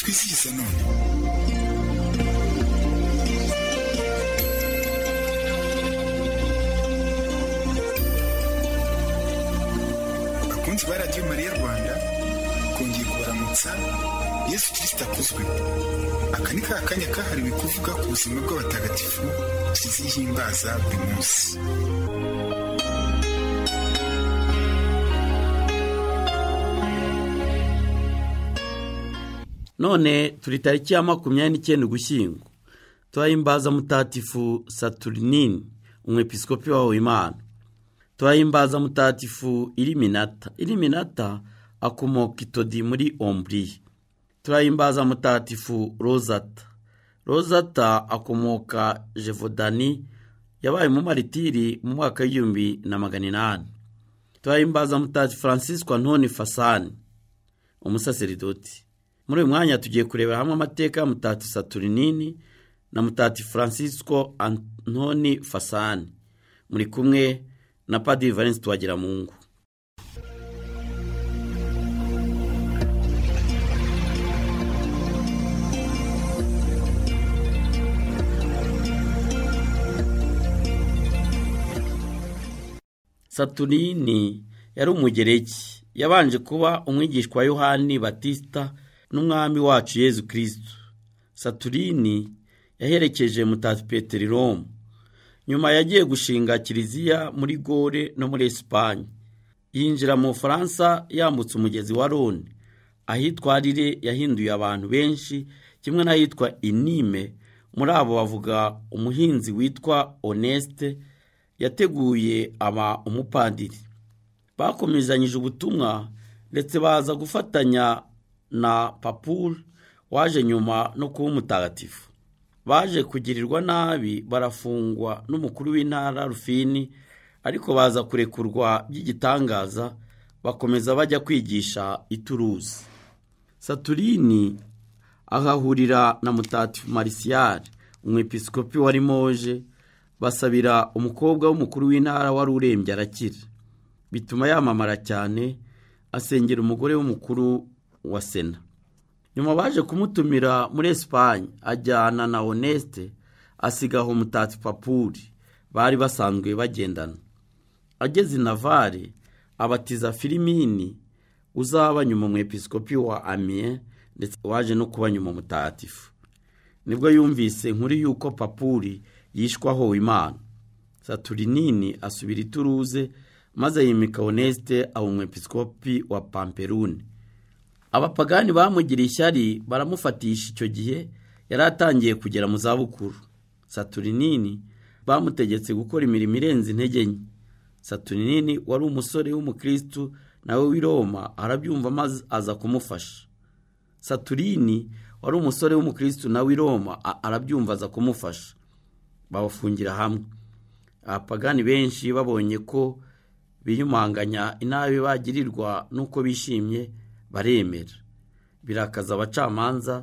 uyisize none bakunzi ba radiyo mariya rwanda kongeye kubaramutsa yesu kirisita akuzwe aka ni ka kanya kahariwe kuvuga ku buzima bw'abatagatifu tuzihimbaza buri munsi none turi tariki ya makumyabiri n'icyenda ugushyingo turahimbaza mutatifu saturinini umwepisikopi wa wimana turahimbaza mutatifu iriminata iriminata akomoka itodi muri omburiye turahimbaza mutatifu rozata rozata akomoka jevodani yabaye maritiri mu mwaka w'igihumbi na magana inani turahimbaza mutatifu francisco antoni fasani umusaseridoti muri uyu mwanya tugiye kurebera hamwe amateka ya mutati saturinini na mutati francisco antoni fasani muri kumwe na padiri valence twagiramungu saturini yari umugereki yabanje kuba umwigishwa wa yohani batisita n'umwami wacu yezu kirisitu saturini yaherekeje mutati peterolome nyuma yagiye gushinga kiliziya muri gore no muri esipanye yinjira mu bufaransa yambutse umugezi wa roni ahitwa arire yahinduye abantu benshi kimwe n'ahitwa inime muri abo bavuga umuhinzi witwa onesite yateguye aba umupadiri bakomezanyije ubutumwa ndetse baza gufatanya na papuru waje nyuma no kuba umutagatifu baje kugirirwa nabi barafungwa n'umukuru w'intara rufini ariko baza kurekurwa by'igitangaza bakomeza bajya kwigisha ituruzi saturini ahahurira na mutatifu marisiyari umwepisikopi wa limoje basabira umukobwa w'umukuru w'intara wari urembye arakira bituma yamamara cyane asengera umugore w'umukuru wa sena nyuma baje kumutumira muri esipanye ajyana na onesite asigaho umutati papuri bari basanzwe bagendana ageze i navare abatiza filimini uzaba nyuma mu episikopi wa amiye ndetse waje no kuba nyuma mutatifu nibwo yumvise nkuru y'uko papuri yishwaho imana saturinini asubira ituruze maze yimika onesite aba umwepisikopi wa pamperune abapagani bamugiriye ishyari baramufatisha icyo gihe yari atangiye kugera mu zabukuru saturinini bamutegetse gukora imirimo irenze intege nke saturinini wari umusore w'umukirisitu nawe w'i Roma arabyumva maze aza kumufasha saturini wari umusore w'umukirisitu nawe w'i Roma arabyumva aza kumufasha babafungira hamwe abapagani benshi babonye ko biyumanganya inabi bagirirwa n'uko bishimye baremera birakaza abacamanza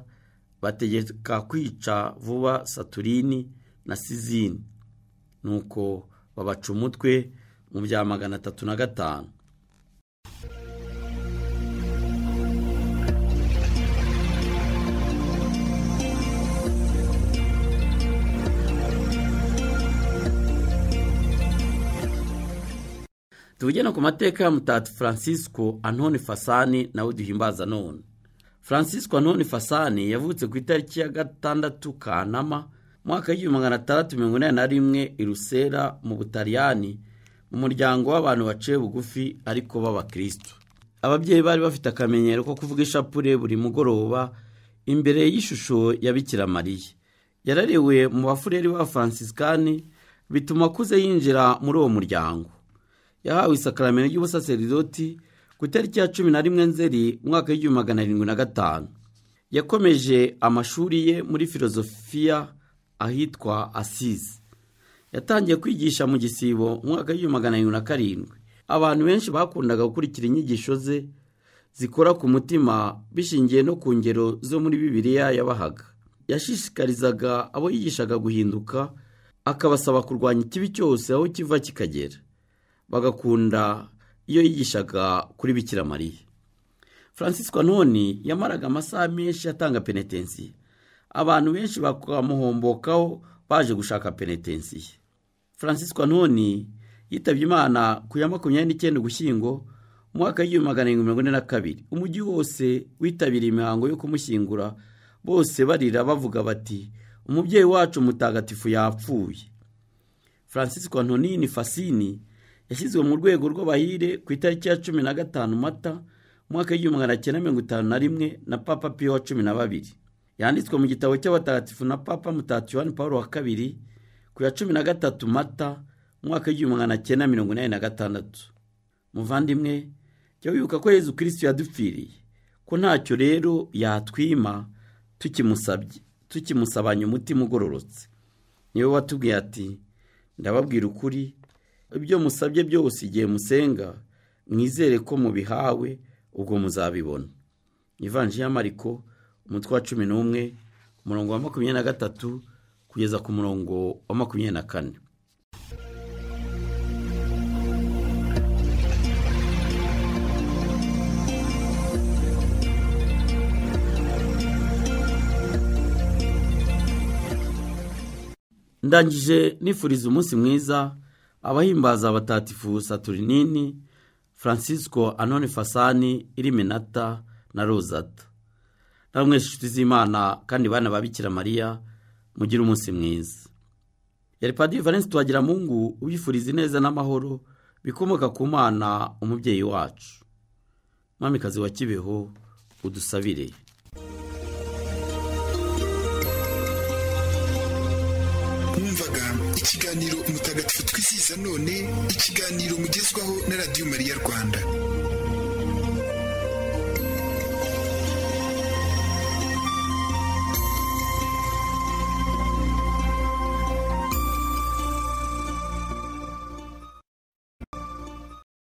bategeka kwica vuba saturini na sizini nuko babaca umutwe mu bya magana atatu na gatanu tubugena ku mateka ya mutati francisco antoni fasani nawe duhimbaza none francisco antoni fasani yavutse ku itariki ya gatandatu kanama mwaka w'igihumbi magana atandatu mirongo inani na rimwe i rusera mu butaliyani mu muryango w'abantu baciye bugufi ariko b'abakirisitu ababyeyi bari bafite akamenyero ko kuvuga ishapure buri mugoroba imbere y'ishusho ya bikira mariya yararewe mu bafureri ba franciscani bituma akuze yinjira muri uwo muryango yahawe isakaramento ry'ubusaseridoti ku itariki ya cumi na rimwe nzeri umwaka w'igihumbi magana arindwi na gatanu yakomeje amashuri ye muri filozofiya ahitwa asize yatangiye kwigisha mu gisibo umwaka w'igihumbi magana arindwi na karindwi abantu benshi bakundaga gukurikira inyigisho ze zikora ku mutima bishingiye no ku ngero zo muri bibiliya yabahaga yashishikarizaga abo yigishaga guhinduka akabasaba kurwanya ikibi cyose aho kiva kikagera bagakunda iyo yigishaga kuri bikira mariya francisco none yamaraga amasaha menshi atanga penetensiye abantu benshi bakamuhombokaho baje gushaka penetensiye francisco none yitabye imana ku ya makumyabiri n'icyenda ugushyingo mu mwaka w'igihumbi magana arindwi mirongo ine na kabiri umujyi wose witabiriye imihango yo kumushyingura bose barira bavuga bati umubyeyi wacu mutagatifu yapfuye francisco antonini fasini yashyizwe mu rwego rw'abahire ku itariki ya cumi na gatanu mata umwaka w'igihumbi magana cyenda mirongo itanu na rimwe na papa piyo wa cumi na babiri yanditswe mu gitabo cy'abatagatifu na papa mutagatifu wa paul wa kabiri ku ya cumi na gatatu mata umwaka w'igihumbi magana cyenda mirongo inani na gatandatu muvandimwe jya wibuka ko yezu kirisitu yadupfiriye ko ntacyo rero yatwima tukimusabye tukimusabanye umutima ugororotse niwe watubwiye ati ndababwira ukuri ibyo musabye byose igihe musenga mwizere ko mubihawe ubwo muzabibona ivanji y'amariko umutwe wa cumi n'umwe umurongo wa makumyabiri na gatatu kugeza ku murongo wa makumyabiri na kane ndangije nifuriza umunsi mwiza abahimbaza abatatifu saturinini francisco anone fasani iriminata na rozata namwe inshuti z'imana kandi bana babikira mariya mugire umunsi mwiza yari padiri valence tuhagira mungu ubifuriza ineza n'amahoro bikomoka ku mwana umubyeyi wacu mwamikazi wa kibeho udusabire mwumvaga ikiganiro umutagatifu twizihiza none ikiganiro mugezwaho na radiyo mariya rwanda